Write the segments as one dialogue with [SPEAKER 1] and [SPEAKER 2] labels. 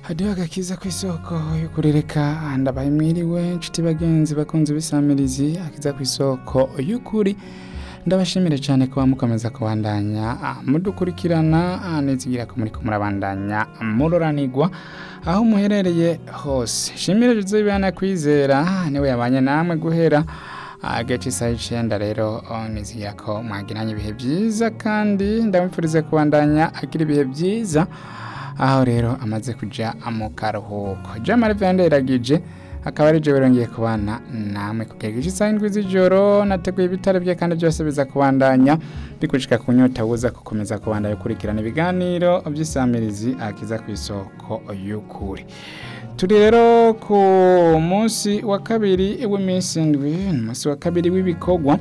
[SPEAKER 1] hadiho agakiza ku isoko yo kurereka ndabaye mwiriwe inshuti bagenzi bakunze bisamirizi akiza ku isoko y'ukuri ndabashimire cyane kuba mukomeza kubandanya ah, mudukurikirana ah, nizigira ko muriko murabandanya muroranigwa aho muherereye hose shimire Joseph kwizera niwe yabanye namwe guhera agace isaha icenda rero oh, nizigira ko mwagiranye ibihe byiza kandi ndamwifurize kubandanya agira ibihe byiza aho rero amaze kuja mu karuhuko jamari venderagije akaba ari jewe rongeye kubana namwe kugera igice isaha indwi z'ijoro nateguye ibitaro bye kandi byose biza kubandanya bikushika ku nyota buza gukomeza kubandanya gukurikirana ibiganiro by'isamirizi akiza ku isoko y'ukuri turi rero ku munsi wa kabiri w'iminsi indwi umunsi wa kabiri w'ibikorwa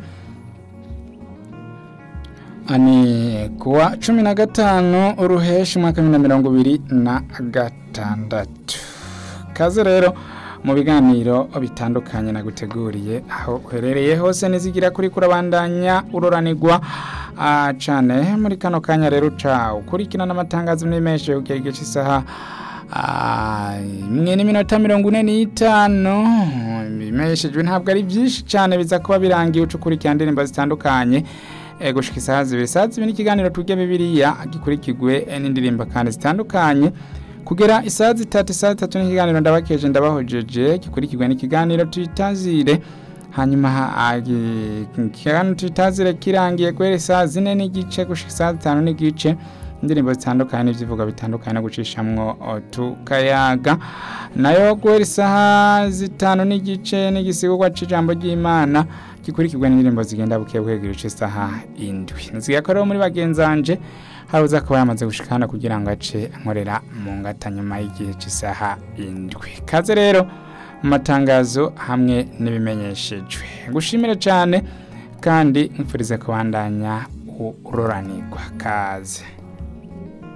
[SPEAKER 1] ani kuwa cumi na gatanu uruheshi umwaka wa bibiri na mirongo ibiri na gatandatu kaze rero mu biganiro bitandukanye naguteguriye aho uherereye hose nizigira kuri kurabandanya uroranigwa ah, cane muri kano kanya rero ca ukurikirana amatangazo n'imeshe kugera igice isaha ah, imwe n'iminota mirongo ine n'itanu bimeshejwe ntabwo ari byinshi cane biza kuba birangiye uca ukurikirana indirimbo zitandukanye eh, gushika isaha zibiri isaha zibiri n'ikiganiro turya bibiliya gikurikirwe eh, n'indirimbo kandi zitandukanye kugera isaha zitatu isaha zitatu n'ikiganiro ndabakeje ndabahojeje gikurikirwe n'ikiganiro tuyitazire hanyuma ha- agi- ikiganiro tuyitazire kirangiye guhera isaha zine n'igice gushika isaha zitanu n'igice indirimbo zitandukanye n'ivyivuga bitandukanye no gucishamwo o, tukayaga nayo guhera isaha zitanu n'igice n'igisigurwa c'ijambo ry'imana gikurikirwa n'indirimbo zigenda buke buke gice isaha indwi nziga ko rero muri bagenzanje hari uza kuba yamaze gushikana kugira ngo ace nkorera mu ngata nyuma y'igihe cy'isaha indwi kaze rero mu matangazo hamwe n'ibimenyeshejwe gushimire cyane kandi mfurize kubandanya uroranirwa kaze